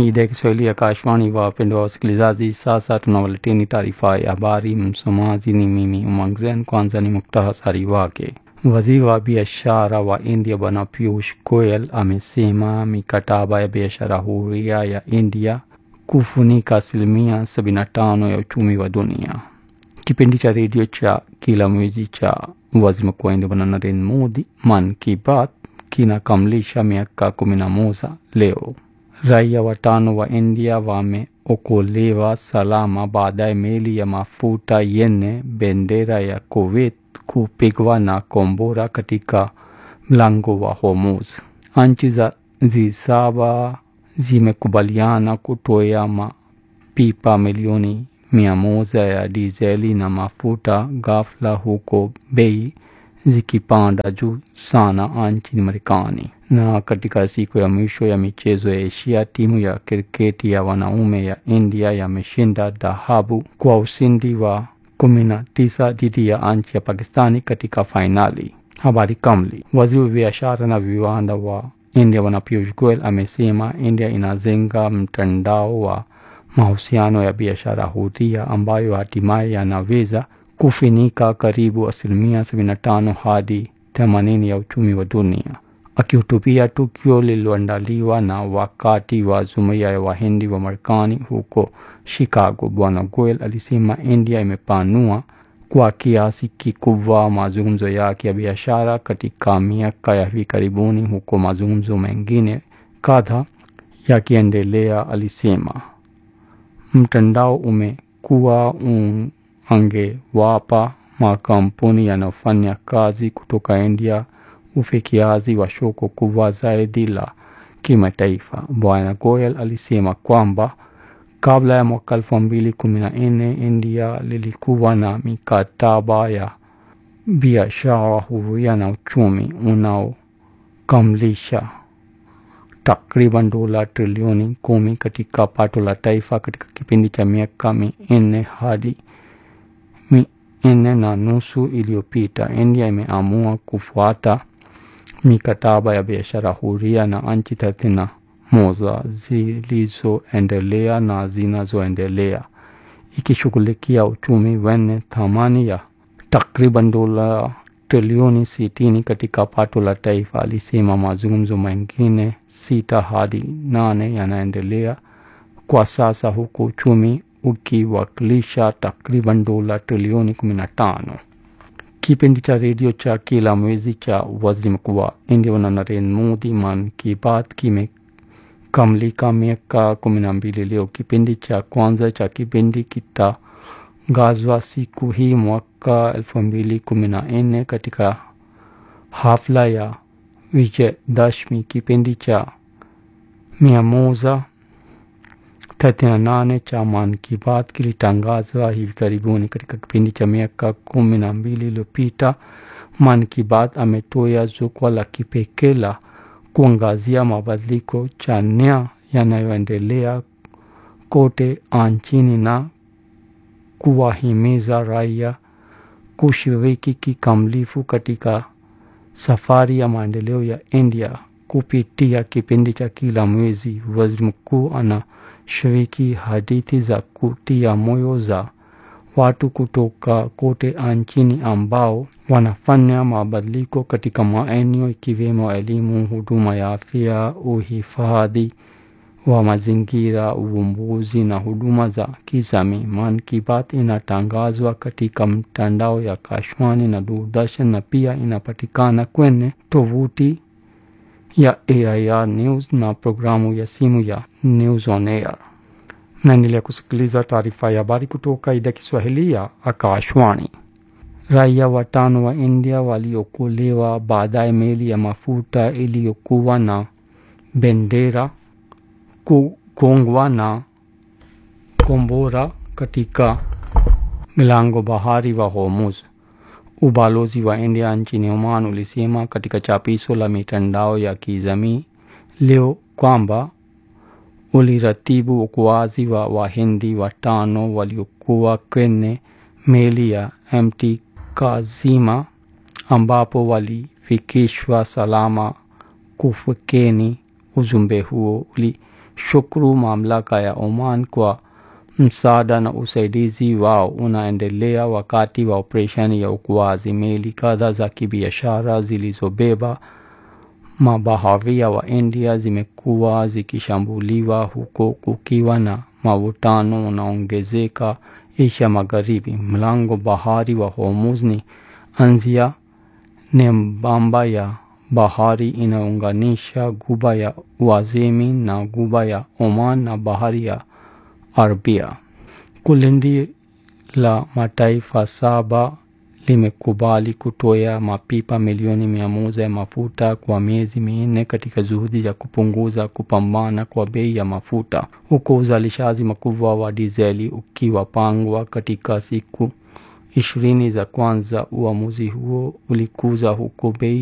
ni idhaa ya Kiswahili ya Kashwani. Wapendwa wasikilizaji, sasa tunawaleteni taarifa ya habari. Msomaji ni mimi Umangzen. Kwanza ni muktasari wake. Waziri wa biashara wa India Bwana Piyush Goyal amesema mikataba ya biashara huria ya India kufunika asilimia 75 ya uchumi wa dunia. Kipindi cha redio cha kila mwezi cha waziri mkuu wa India Bwana Narendra Modi, Man Ki Baat, kinakamilisha miaka kumi na moja leo. Raia watano wa India wameokolewa salama baada ya meli ya mafuta yenye bendera ya Kuwait kupigwa na kombora katika mlango wa Hormuz. Nchi za G7 zimekubaliana kutoa mapipa milioni mia moja ya dizeli na mafuta ghafla, huko bei zikipanda juu sana nchini Marekani. Na katika siku ya mwisho ya michezo ya Asia, timu ya kriketi ya wanaume ya India yameshinda dhahabu kwa ushindi wa kumi na tisa dhidi ya nchi ya Pakistani katika fainali. Habari kamili. Waziri wa biashara na viwanda wa India Bwana Piyush Goyal amesema India inajenga mtandao wa mahusiano ya biashara huria ambayo hatimaye yanaweza kufinika karibu asilimia 75 hadi 80 ya uchumi wa dunia. Akihutubia tukio lililoandaliwa na wakati wa jumuiya ya Wahindi wa Marekani huko Chicago, Bwana Goyal alisema India imepanua kwa kiasi kikubwa mazungumzo yake ya biashara katika miaka ya hivi karibuni, huko mazungumzo mengine kadha yakiendelea. Alisema mtandao umekuwa angewapa makampuni yanayofanya kazi kutoka India ufikiaji wa soko kubwa zaidi la kimataifa. Bwana Goyal alisema kwamba kabla ya mwaka elfu mbili kumi na nne India lilikuwa na mikataba ya biashara huria na uchumi unaokamilisha takriban dola trilioni kumi katika pato la taifa katika kipindi cha miaka minne hadi minne na nusu iliyopita. India imeamua kufuata mikataba ya biashara huria na nchi thelathini na moja zilizoendelea na zinazoendelea ikishughulikia uchumi wenye thamani ya takriban dola trilioni sitini katika pato la taifa. Alisema mazungumzo mengine sita hadi nane yanaendelea kwa sasa huku uchumi ukiwakilisha takriban dola trilioni kumi na tano. Kipindi cha redio cha kila mwezi cha waziri mkuu wa India Bwana Narendra Modi, Man Ki Baat, kimekamilika miaka kumi na mbili leo. Kipindi cha kwanza cha kipindi kitangazwa siku hii mwaka elfu mbili kumi na nne katika hafla ya Vijayadashmi. Kipindi cha mia moja thelathini na nane cha Man Ki Baat kilitangazwa hivi karibuni. Katika kipindi cha miaka kumi na mbili iliyopita, Man Ki Baat ametoa jukwaa la kipekee la kuangazia mabadiliko chanya yanayoendelea kote nchini na kuwahimiza raia kushiriki kikamilifu katika safari ya maendeleo ya India. Kupitia kipindi cha kila mwezi, waziri mkuu ana shiriki hadithi za kutia moyo za watu kutoka kote nchini ambao wanafanya mabadiliko katika maeneo ikiwemo elimu, huduma ya afya, uhifadhi wa mazingira, uvumbuzi na huduma za kijamii. Man Ki Baat inatangazwa katika mtandao ya Kashwani na Doordarshan na pia inapatikana kwenye tovuti ya AIR News na programu ya simu ya News on Air. Naendelea kusikiliza taarifa ya habari kutoka idhaa Kiswahili ya Akashwani. Raia watano wa India waliokolewa baadaye meli ya mafuta iliyokuwa na bendera kugongwa na kombora katika mlango bahari wa Hormuz. Ubalozi wa India nchini Oman ulisema katika chapisho la mitandao ya kijamii leo kwamba uliratibu uokoaji wa Wahindi watano waliokuwa kwenye meli ya MT Kazima ambapo walifikishwa salama kufukeni. Ujumbe huo shukuru mamlaka ya Oman kwa msaada na usaidizi wao unaendelea wakati wa operesheni ya uokoaji. Meli kadhaa za kibiashara zilizobeba mabaharia wa India zimekuwa zikishambuliwa huko kukiwa na mavutano unaongezeka Asia Magharibi. Mlango bahari wa Hormuz ni anzia nembamba ya bahari inaunganisha guba ya Uajemi na guba ya Oman na bahari ya Arabia. Kundi la mataifa saba limekubali kutoa mapipa milioni mia moja ya mafuta kwa miezi minne katika juhudi ya kupunguza kupambana kwa bei ya mafuta, huku uzalishaji mkubwa wa dizeli ukiwapangwa katika siku ishirini za kwanza. Uamuzi huo ulikuja huku bei